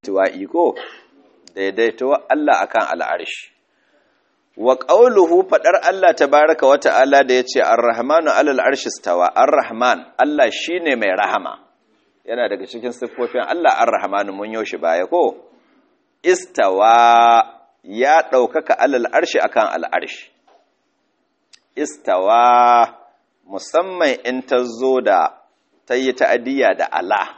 tuwa iko daidaituwa Allah akan al'arshi wa qauluhu fadar Allah tabaaraka wa ta'ala da yace ar-rahmanu 'alal arshi stawa ar-rahman Allah shine mai rahama yana daga cikin siffofin Allah ar-rahmanu mun yoshi baya ko istawa ya daukaka 'alal arshi akan al'arshi istawa musamman in ta zo da tayi ta'adiyya da Allah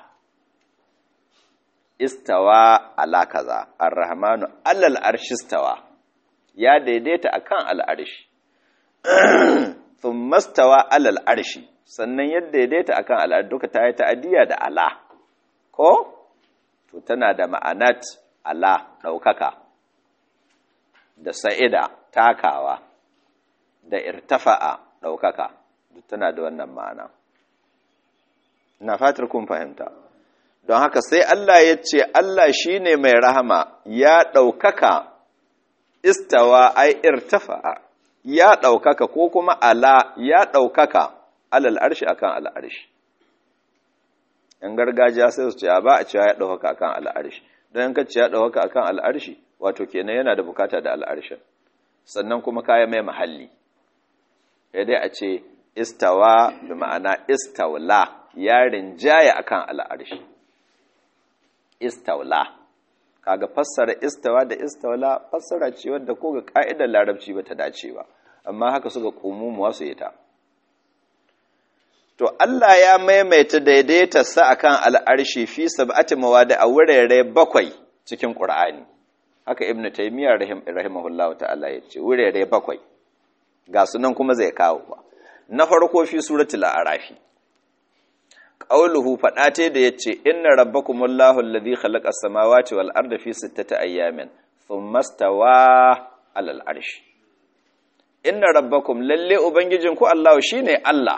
istawa ala kaza ar-rahmanu alal arshi istawa ya daidaita akan al'arshi thumma istawa alal arshi sannan ya daidaita akan al'arshi duka ta yi ta'adiyya da ala ko to tana da ma'anat ala daukaka da sa'ida takawa da irtafa'a daukaka duk tana da wannan ma'ana ina fatar kun fahimta don haka sai Allah ya ce Allah shi ne mai rahama ya ɗaukaka istawa ai irtafa ya ɗaukaka ko kuma ala ya ɗaukaka alal arshi akan al'arshi ‘yan gargajiya sai su ce ba a cewa ya ɗaukaka akan al'arshi don yanka ce ya ɗaukaka akan al'arshi wato kenan yana da bukata da al'arshin sannan kuma kaya mai mahalli ya dai a ce istawa bi ma'ana istawla ya rinjaya akan al'arshi istawla kaga fassara istawa da istawla fassara ce wadda ko ga ka'idar larabci ba ta dace ba amma haka suka kumumuwa su yi ta to Allah ya maimaita daidaita sa akan al'arshi fi sab'ati mawadi a wurare bakwai cikin Qur'ani haka ibnu taymiya rahimahullah ta'ala ya ce wurare bakwai ga sunan kuma zai kawo ba na farko fi suratul a'rafi qauluhu fada ce da yace inna rabbakumullahu alladhi khalaqa as-samawati wal arda fi sittati ayyamin thumma stawa 'alal arshi inna rabbakum lalle ubangijinku Allah shine Allah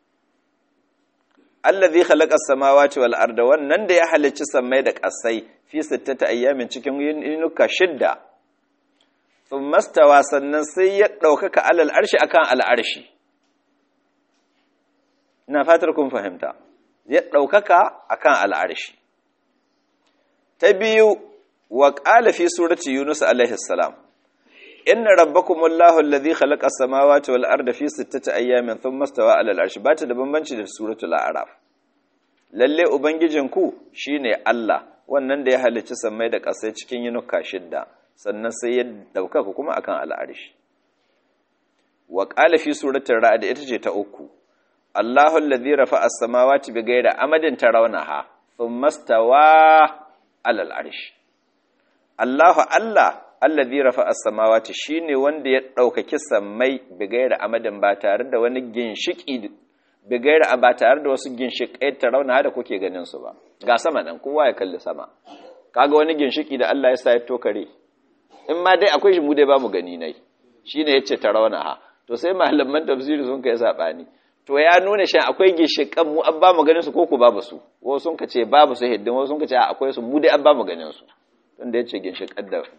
alladhi khalaqa as-samawati wal arda wannan da ya halicci sammai da ƙasai fi sittati ayyamin cikin yinuka shidda thumma stawa sannan sai ya ɗaukaka 'alal arshi akan al-arshi ina fatar kun fahimta ya ɗaukaka a kan al'arshi. Ta biyu, wa ƙala fi surati Yunus alaihissalam, Inna rabbakumullahu alladhi khalaqa samawati wal arda fi sittati ayyamin thumma stawa 'ala al-arshi ba ta da bambanci da suratul a'raf lalle ubangijinku shine Allah wannan da ya halicci sammai da ƙasai cikin yinuka shidda sannan sai ya ɗaukaka kuma akan al'arshi wa qala fi suratul ra'd ita ce ta uku Allahu alladhi rafa'a as-samawati bighayri amadin tarawnaha thumma stawa 'ala al-'arsh Allahu Allah alladhi rafa'a as-samawati shine wanda ya daukaki sammai bighayri amadin ba tare da wani ginshiki bighayri ba tare da wasu ginshikai tarawnaha da kuke ganin su ba ga sama nan kowa ya kalli sama kaga wani ginshiki da Allah ya sa ya tokare in ma dai akwai shi mu dai ba mu gani nai shine yace tarawnaha to sai malaman tafsiri sun kai sabani to ya nuna shi akwai gishikan mu an ba mu ganin su ko ku babu su wasu sun kace babu su hiddin wasu sun kace akwai su mu dai an ba mu ganin su tun da yace ginshikan da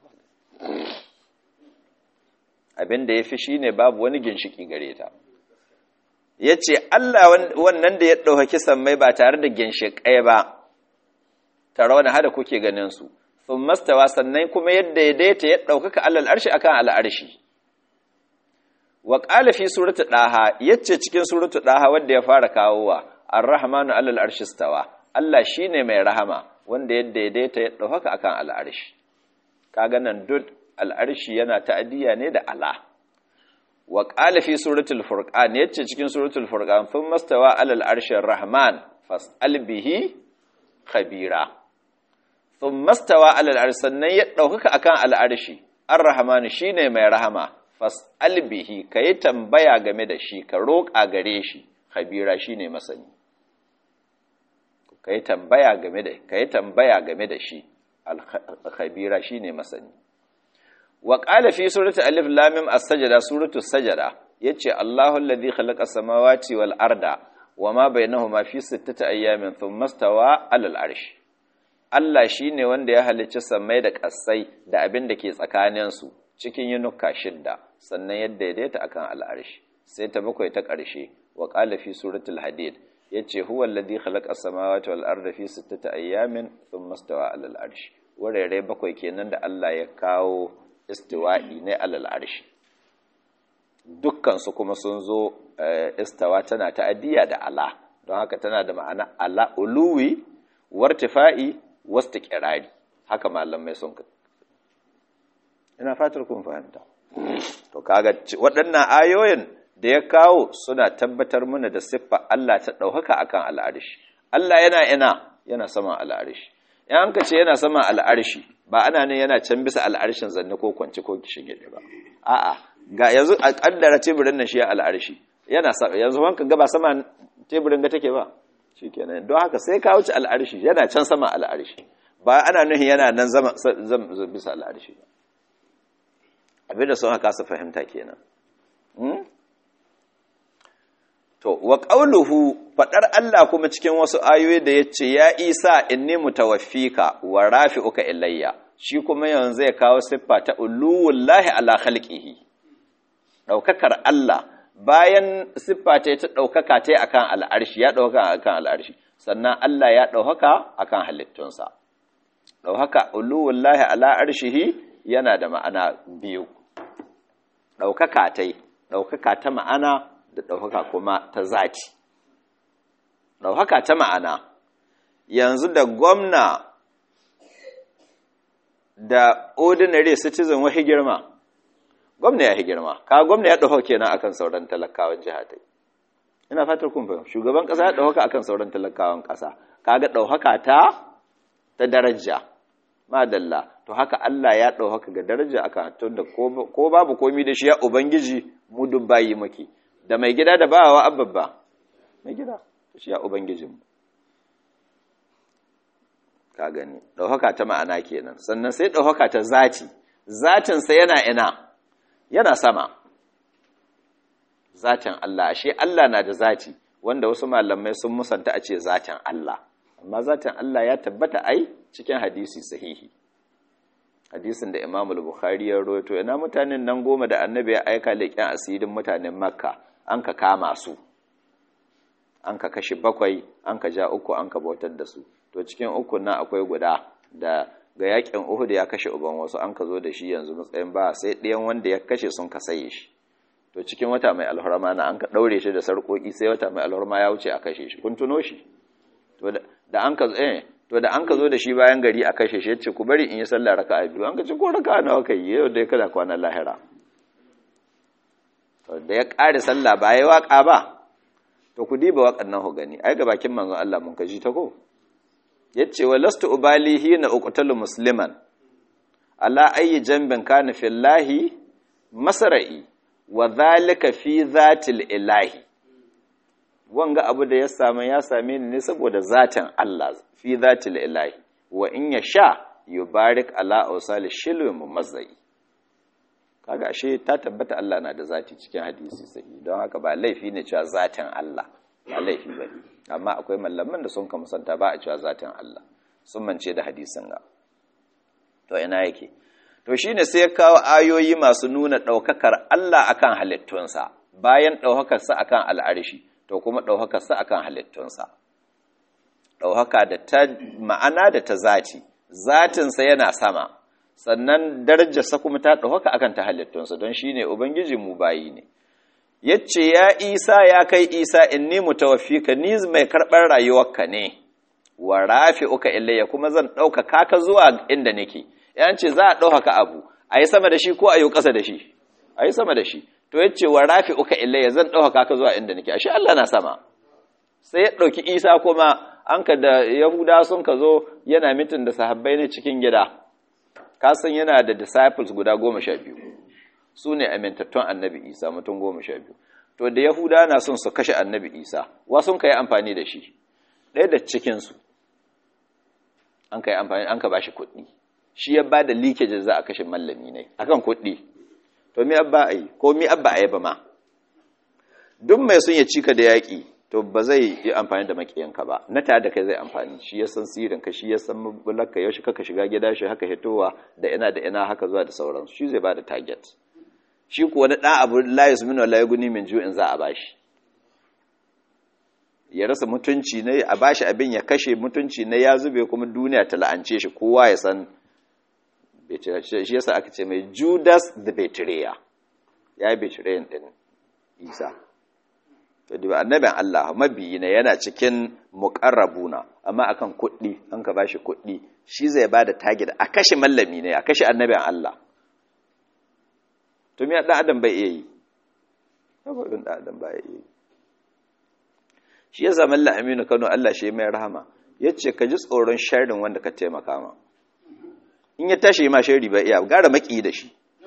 abin da yafi shine babu wani ginshiki gare ta yace Allah wannan da ya dauki sammai ba tare da ginshikai ba tarawna hada kuke ganin su sun mastawa sannan kuma yadda ya daita ya daukaka alal arshi akan al arshi wa ƙala fi suratu ɗaha yace cikin suratu ɗaha wanda ya fara kawowa ar-rahmanu alal arshi stawa Allah shine mai rahama wanda ya daidaita ya dauka akan al'arshi kaga nan duk al'arshi yana ta'adiyya ne da ala wa ƙala fi suratul furqan yace cikin suratul furqan thumma stawa alal arshi ar-rahman fas'al bihi khabira thumma stawa alal arshi sannan ya dauka akan al'arshi ar-rahmanu shine mai rahama fas'al bihi ka yi tambaya game da shi ka roƙa gare shi khabira shi ne masani ka yi tambaya game da ka yi tambaya game da shi khabira shi ne masani wa qala fi surati alif lam mim as-sajda suratu sajda yace Allahu alladhi khalaqa samawati wal arda wama bainahuma fi sittati ayyamin thumma stawa 'alal arsh Allah shine wanda ya halicci samai da ƙasai da abin da ke tsakaninsu cikin yinuka shidda sannan yadda ya daita akan al'arshi sai ta bakwai ta ƙarshe wa ƙala fi suratul hadid yace huwa alladhi khalaqa as-samawati wal arda fi sittati ayyamin thumma istawa 'ala al-'arsh wurare bakwai kenan da Allah ya kawo istiwa'i ne 'ala al-'arsh dukkan su kuma sun zo istawa tana ta'addiya da ala don haka tana da ma'ana ala uluwi wartifa'i wastiqrari haka malamai sun ina fatar kun fahimta to kaga waɗannan ayoyin da ya kawo suna tabbatar mana da siffa Allah ta ɗaukaka akan al'arshi Allah yana ina yana saman al'arshi in an ka ce yana saman al'arshi ba ana ne yana can bisa al'arshin zanne ko kwanci ko shige ba a'a ga yanzu a kaddara teburin nan shi ya al'arshi yana yanzu wanka ga ba sama teburin ga take ba shikenan don haka sai ka wuce al'arshi yana can sama al'arshi ba ana nuhin yana nan zama bisa al'arshi ba abinda sun haka su fahimta kenan to wa qauluhu fadar Allah kuma cikin wasu ayoyi da yace ya Isa inni mutawaffika wa rafi'uka ilayya shi kuma yanzu ya kawo siffa ta uluwullahi ala khalqihi daukakar Allah bayan siffa ta ta daukaka ta akan al'arshi ya daukaka akan al'arshi sannan Allah ya daukaka akan halittunsa daukaka uluwullahi ala arshihi yana da ma'ana biyu ɗaukaka ta yi ɗaukaka ta ma'ana da ɗaukaka kuma ta zati ɗaukaka ta ma'ana yanzu da gwamna da ordinary citizen wahi girma gwamna ya girma ka gwamna ya ɗauka kenan akan sauran talakawan jiha ta ina fatar kun fahimta shugaban ƙasa ya ɗauka akan sauran talakawan ƙasa kaga ɗaukaka ta ta daraja madalla to haka Allah ya ɗau haka ga daraja aka tun da ko babu komi da shi ya ubangiji mu duk bayi muke da mai gida da bawa ababba mai gida shi ya ubangijin ka gani ɗaukaka ta ma'ana kenan sannan sai ɗaukaka ta zati zatinsa yana ina yana sama zatin Allah ashe Allah na da zati wanda wasu malamai sun musanta a ce zatin Allah amma zatin Allah ya tabbata ai cikin hadisi sahihi hadisin da Imam al-Bukhari ya rawaito ina mutanen nan goma da Annabi ya aika leƙen asirin mutanen Makka an ka kama su an ka kashe bakwai an ka ja uku an ka bautar da su to cikin uku nan akwai guda da ga yakin Uhud ya kashe uban wasu an ka zo da shi yanzu matsayin ba sai ɗayan wanda ya kashe sun ka saye shi to cikin wata mai alhurma na an ka daure shi da sarƙoƙi sai wata mai alhurma ya wuce a kashe shi kun tuno shi to da an ka eh to da an ka zo da shi bayan gari a kashe shi yace ku bari in yi sallah raka'a biyu an ka ci ko raka'a nawa kai yau dai kada kwana lahira to da ya ƙare sallah ba yayi waka ba to ku diba wakan nan ku gani ai ga bakin manzon Allah mun kaji ta ko yace wa lastu ubali hina uqtalu musliman ala ayi jambin kana fillahi masra'i wa dhalika fi zatil ilahi wanga abu da ya same ya same ni ne saboda zatin Allah fi zatil ilahi wa in ya sha yubarik ala awsal shilwi mumazzai kaga ashe ta tabbata Allah na da zati cikin hadisi sahihi don haka ba laifi ne cewa zatin Allah ba laifi bane amma akwai mallaman da sun ka musanta ba a cewa zatin Allah sun mance da hadisin ga to ina yake to shine sai ya kawo ayoyi masu nuna daukakar Allah akan halittunsa bayan daukakarsa akan al'arshi to kuma ɗaukakarsa a kan halittunsa ɗaukaka da ta ma'ana da ta zati zatinsa yana sama sannan darajarsa kuma ta ɗaukaka akan ta halittunsa don shi ne ubangijinmu bayi ne yace ya isa ya kai isa inni mutawaffika ni mai karɓar rayuwarka ne wa rafi'uka ilayya kuma zan ɗaukaka ka zuwa inda nake yan ce za a ɗaukaka abu a yi sama da shi ko a yi ƙasa da shi a yi sama da shi to ya ce wa rafi uka ilayya zan ɗaukaka ka zuwa inda nake ashe Allah na sama sai ya ɗauki isa kuma an ka da yahuda sun ka zo yana mitin da sahabbai ne cikin gida kasan yana da disciples guda goma sha biyu su ne amintattun annabi isa mutum goma sha biyu to da yahuda na son su kashe annabi isa wa sun ka yi amfani da shi ɗaya da cikinsu an ka yi amfani an ka ba shi kuɗi shi ya ba da leakage za a kashe mallami ne akan kuɗi to mi abba a yi ko mi abba a yi ba ma duk mai sun ya cika da yaƙi to ba zai yi amfani da maƙiyanka ba na tare da kai zai amfani shi ya san sirinka shi ya san mabulaka yaushe kaka shiga gida shi haka hitowa da ina da ina haka zuwa da sauransu shi zai ba da target shi kuwa na ɗan abu layus min wala guni min ju'in za a bashi ya rasa mutunci ne a bashi abin ya kashe mutunci ne ya zube kuma duniya ta la'ance shi kowa ya san shi yasa aka ce mai Judas the Betrayer ya yi betrayer din Isa to da annabin Allah mabiyi ne yana cikin muqarrabuna amma akan kuɗi an ka bashi kuɗi shi zai bada target a kashe mallami ne a kashe annabin Allah to me dan adam bai iya yi saboda dan adam bai iya yi shi yasa mallan Aminu Kano Allah shi mai rahama yace ka ji tsoron sharrin wanda ka taimaka ma in ya tashi ma sharri bai iya gara maki da shi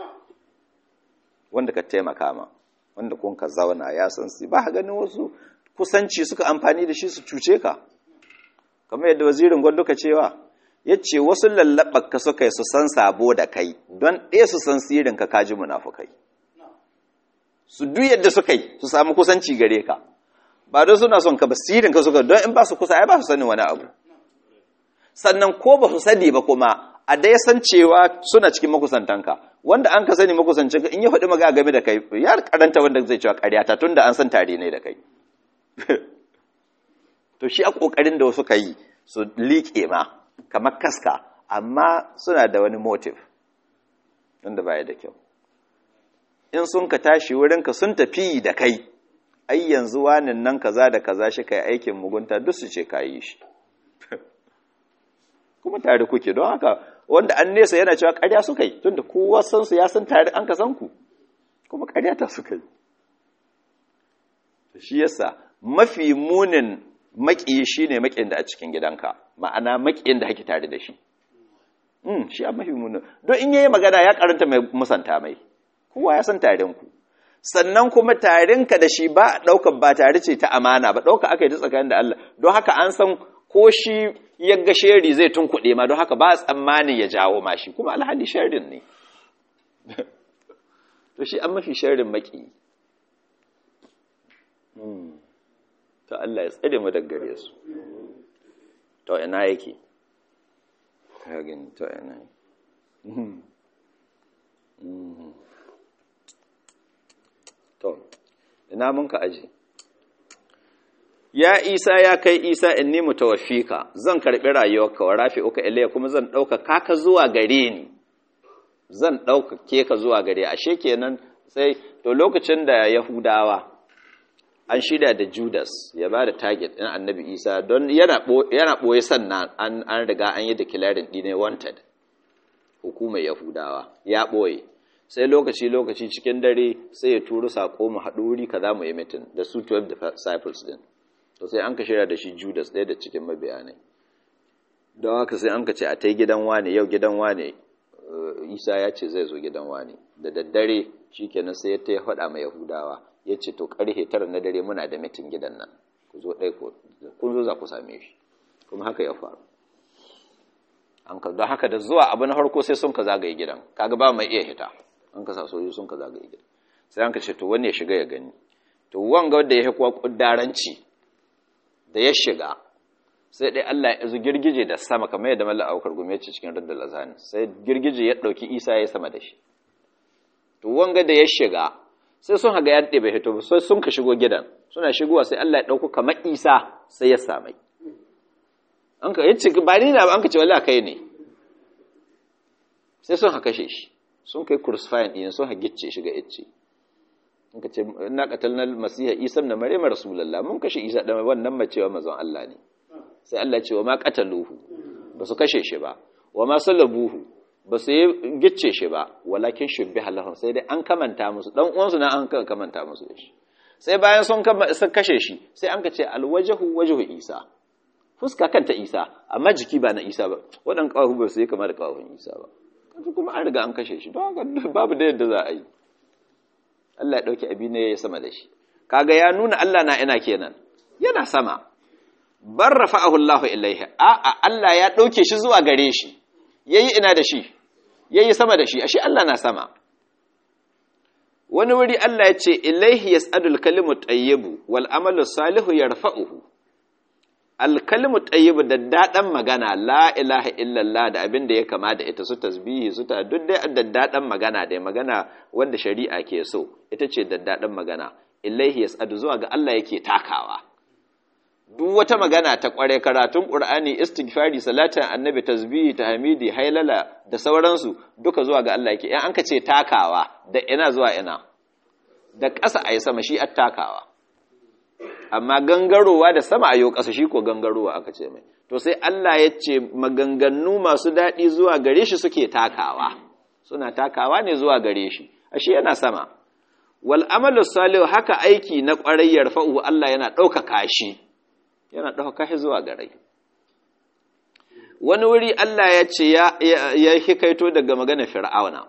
wanda ka taimaka ma wanda kun ka zauna ya san su ba ganin wasu kusanci suka amfani da shi su cuce ka kamar yadda wazirin gwando ka cewa ya ce wasu lallaɓar ka suka yi su san sabo da kai don ɗaya su san sirin ka kaji munafukai su duk yadda suka yi su samu kusanci gare ka ba don suna son ka ba sirin ka suka don in ba su kusa ai ba su sani wani abu sannan ko ba su sani ba kuma a dai san cewa suna cikin makusantanka wanda an ka sani makusancinka in ya faɗi maga game da kai ya karanta wanda zai cewa ƙaryata tun da an san tare ne da kai to shi a ƙoƙarin da wasu ka yi su liƙe ma kamar kaska amma suna da wani motive wanda baya da kyau in sun ka tashi wurinka sun tafi da kai ai yanzu wanin nan kaza da kaza shi kai aikin mugunta duk su ce ka yi shi kuma tare kuke don haka wanda an nesa yana cewa ƙarya suka yi tunda kowa san su ya san tare an ka san ku kuma ƙarya ta suka yi shi yasa mafi munin maƙiyi shine maƙin da a cikin gidanka ma'ana maƙin da hake tare da shi mm shi a mafi munin don in yayi magana ya karanta mai musanta mai kowa ya san taren ku sannan kuma tarinka da shi ba ɗaukar ba tare ce ta amana ba ɗauka aka yi ta tsakanin da Allah don haka an san ko shi yagga sheri zai tunkuɗe ma don haka ba tsammanin ya jawo ma shi kuma alhali sherin ne to shi an mafi sherin maki to Allah ya tsare mu daga gare su to ina yake kagin to ina to ina mun ka aji ya isa ya kai isa in ni mutawaffika zan karbi rayuwarka wa rafi'uka ilayya kuma zan dauka kaka zuwa gare ni zan dauka ke ka zuwa gare ashe kenan sai to lokacin da yahudawa an shida da judas ya ba da target din annabi isa don yana yana boye sannan an an riga an yi declaring dine wanted hukumar yahudawa ya boye sai lokaci lokaci cikin dare sai ya turo sako mu haɗu wuri kaza mu yi meeting da su 12 disciples din to sai an ka shirya da shi judas ɗaya da cikin mabiyanai don haka sai an ka ce a ta gidan wane yau gidan wane isa ya ce zai zo gidan wane da daddare shi kenan sai ya ta faɗa ma yahudawa ya ce to ƙarfe tara na dare muna da mitin gidan nan ku zo ɗai kun zo za ku same shi kuma haka ya faru an ka don haka da zuwa abu na farko sai sun ka zagaye gidan kaga ba mai iya hita an ka sa sojoji sun ka zagaye gidan sai an ka ce to wani ya shiga ya gani to wanga wanda ya kuwa kuddaranci da ya shiga sai dai Allah ya izu girgije da sama kamar yadda mallan aukar gume ce cikin raddal azani sai girgije ya dauki Isa ya sama da shi to wanga da ya shiga sai sun haga yadda bai hito sai sun ka shigo gidan suna shigowa sai Allah ya dauko kamar Isa sai ya samai an ka yace ba ni na ba an ka ce wallahi kai ne sai sun haka shi sun kai crucifying din sun hagicce shi ga yace in ka ce na qatalna masiha isa ibn maryam rasulullah mun kashe isa da wannan macewa mazan Allah ne sai Allah ya ce wa ma qataluhu ba su kashe shi ba wa ma salabuhu ba su yi gicce shi ba walakin shubbiha lahum sai dai an kamanta musu dan uwansu na an kamanta musu da shi sai bayan sun kashe shi sai an ka ce alwajhu wajhu isa fuska kanta isa amma jiki ba na isa ba waɗan ƙawahu ba su yi kama da ƙawahun isa ba kaji kuma an riga an kashe shi don haka babu da yadda za a yi Allah ya ɗauki abi ne ya sama da shi kaga ya nuna Allah na ina kenan yana sama bar rafa'ahu Allahu ilaihi a a Allah ya ɗauke shi zuwa gare shi yayi ina da shi yayi sama da shi ashe Allah na sama wani wuri Allah ya ce ilaihi yas'adul kalimu tayyibu wal amalu salihu yarfa'uhu alkalmu tayyibu da daɗan magana la ilaha illallah da abin da ya kama da ita su tasbihi su ta duk dai daddaɗan magana da magana wanda shari'a ke so ita ce daddaɗan magana ilaihi yas'adu zuwa ga Allah yake takawa duk wata magana ta kware karatun qur'ani istighfari salatin annabi tasbihi tahmidi hailala da sauransu duka zuwa ga Allah yake in an ka ce takawa da ina zuwa ina da ƙasa ayi sama shi at takawa amma gangarowa da sama ayo ƙasa shi ko gangarowa aka ce mai to sai Allah ya ce maganganu masu daɗi zuwa gare shi suke takawa suna takawa ne zuwa gare shi ashe yana sama wal amalu salihu haka aiki na ƙwarai yarfa'u Allah yana ɗaukaka shi yana ɗaukaka shi zuwa gare wani wuri Allah ya ce ya hikaito daga magana fir'auna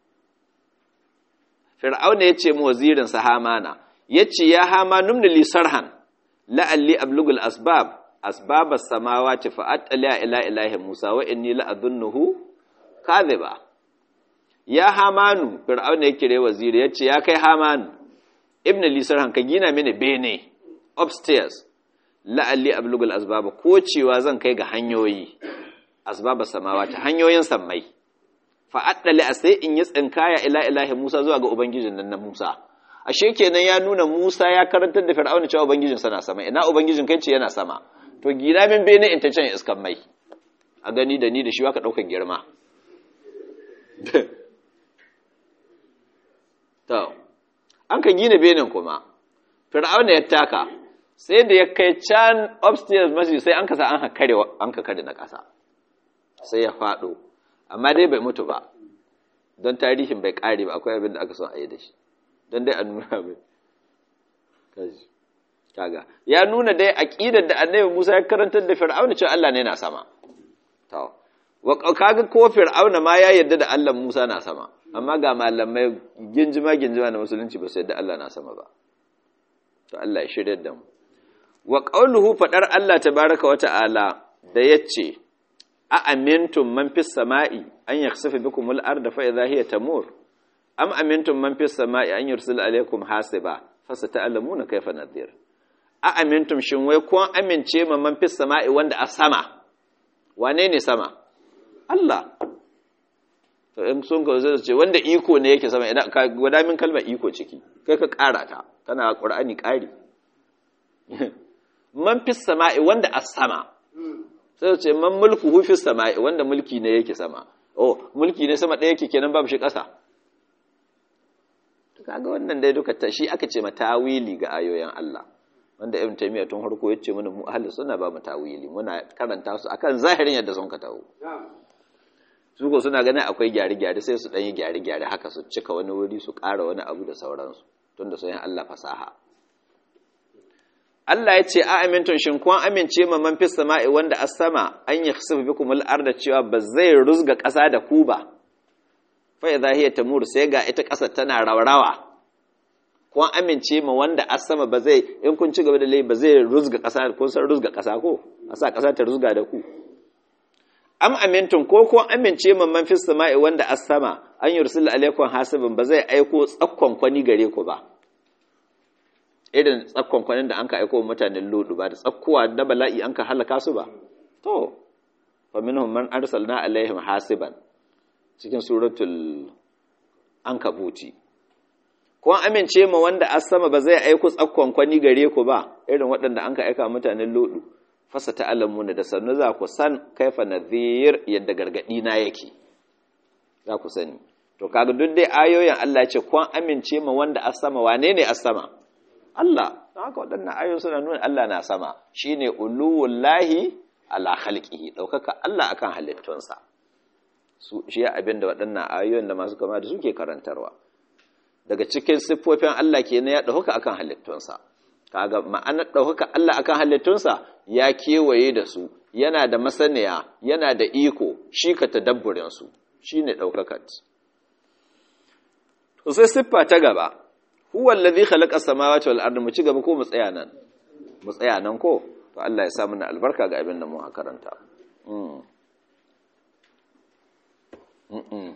fir'auna ya ce mu wazirin sa hamana ya ce ya hama numni li sarhan la'alli ablugul asbab asbabas samawati fa attala ila ilahi musa wa inni la adhunnuhu kadhiba ya hamanu fir'auna ya kire waziri ya ce ya kai hamanu ibn li sarhan ka gina mini bene upstairs la'alli ablugul asbab ko cewa zan kai ga hanyoyi asbabas samawati hanyoyin sammai fa attala sai in yi tsinkaya ila ilahi musa zuwa ga ubangijin nan na musa ashe kenan ya nuna Musa ya karantar da Fir'auna cewa ubangijin sa na sama ina ubangijin kai ce yana sama to gina min bene in ta can iskan mai a gani da ni da shi ka daukar girma to an ka gina benin kuma Fir'auna ya taka sai da ya kai can upstairs mashi sai an kasa an ka kare an ka kare na kasa sai ya fado amma dai bai mutu ba don tarihin bai kare ba akwai abin da aka son a yi da shi don dai a nuna mai kaga ya nuna dai aqidar da annabi Musa ya karantar da Fir'auna cewa Allah ne na sama to wa kaga ko Fir'auna ma ya yarda da Allah Musa na sama amma ga malamai ginjima ginjima na musulunci ba su yarda Allah na sama ba to Allah ya shirye da mu wa qauluhu fadar Allah tabaaraka wa ta'ala da yace a amintum man fis sama'i an yakhsifa bikumul arda fa idha hiya tamur am amintum man fis sama'i an yursil alaykum hasiba fasata'lamuna kayfa nadhir a amintum shin wai kun amince ma man fis sama'i wanda a sama wane ne sama Allah to in sun ka zai ce wanda iko ne yake sama idan ka gwada min kalmar iko ciki kai ka ƙara ta tana Qur'ani ƙari man fis sama'i wanda a sama sai ce man mulku hu fis sama'i wanda mulki ne yake sama oh mulki ne sama ɗaya yake kenan babu shi ƙasa kaga wannan dai duka ta shi aka ce ma tawili ga ayoyin Allah wanda Ibn Taymiyyah tun farko yace mana mu ahli sunna ba mu tawili muna karanta su akan zahirin yadda sun ka tawo su ko suna ganin akwai gyare gyare sai su dan yi gyare gyare haka su cika wani wuri su ƙara wani abu da sauransu tunda sun yi Allah fasaha Allah ya ce a amintun shin kun amince ma man fis sama'i wanda as sama an yakhsifu bikum al-arda cewa ba zai rusga ƙasa da ku ba fai za hiya tamur sai ga ita ƙasar tana raurawa kun amince ma wanda a sama ba zai in kun ci gaba da lai ba zai ruzga ƙasa ko san ruzga ƙasa ko a sa ƙasa ta ruzga da ku am amintun ko ko amince ma man fis sama'i wanda a sama an yursil alaikum hasibin ba zai aiko tsakkon kwani gare ku ba irin tsakkon kwanin da an ka aiko mutanen lodu ba da tsakkuwa da bala'i an ka halaka su ba to fa minhum man arsalna alaihim hasiban cikin suratul ankabuti ko amince ma wanda a sama ba zai aiko tsakkon kwani gare ku ba irin waɗanda an ka aika mutanen lodu fasa ta'alamuna da sannu za ku san kaifa nadhir yadda gargadi na yake za ku sani to kaga duk dai ayoyin Allah ya ce ko amince ma wanda a sama wane ne a sama Allah don haka waɗannan ayoyin suna nuna Allah na sama shine uluwullahi ala khalqihi daukaka Allah akan halittunsa su shi abin da waɗannan ayoyin da masu kama da suke karantarwa daga cikin siffofin Allah kenan ya ɗauka akan halittunsa kaga ma'anar ɗaukaka Allah akan halittunsa ya kewaye da su yana da masaniya yana da iko shi ka tadabburin su shine ɗaukakat to sai siffa ta gaba huwa allazi khalaqa samawati wal ardi mu ci gaba ko mu tsaya nan mu tsaya nan ko to Allah ya sa mana albarka ga abin da mu karanta mm mm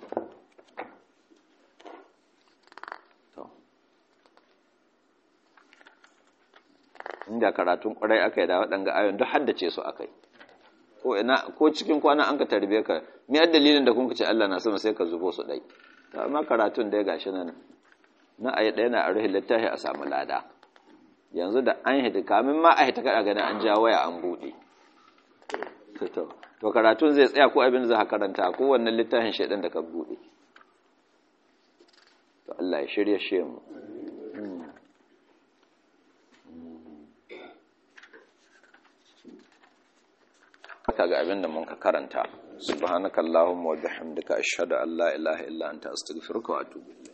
inda karatun kwarai aka yi da waɗanga ayon duk haddace su aka yi ko ina ko cikin kwana an ka tarbe ka me dalilin da kun ce Allah na sama sai ka zubo su dai to amma karatun da ya gashi nan na ayi ɗaya na a ruhin littafi a samu lada yanzu da an hita kamin ma a hita kada ganin an ja waya an buɗe to karatun zai tsaya ko abin za ka karanta ko wannan littafin shaidan da ka buɗe to Allah ya shirya shi mu kaga abin da mun ka karanta subhanakallahumma wa bihamdika ashhadu an la ilaha illa anta astaghfiruka wa atubu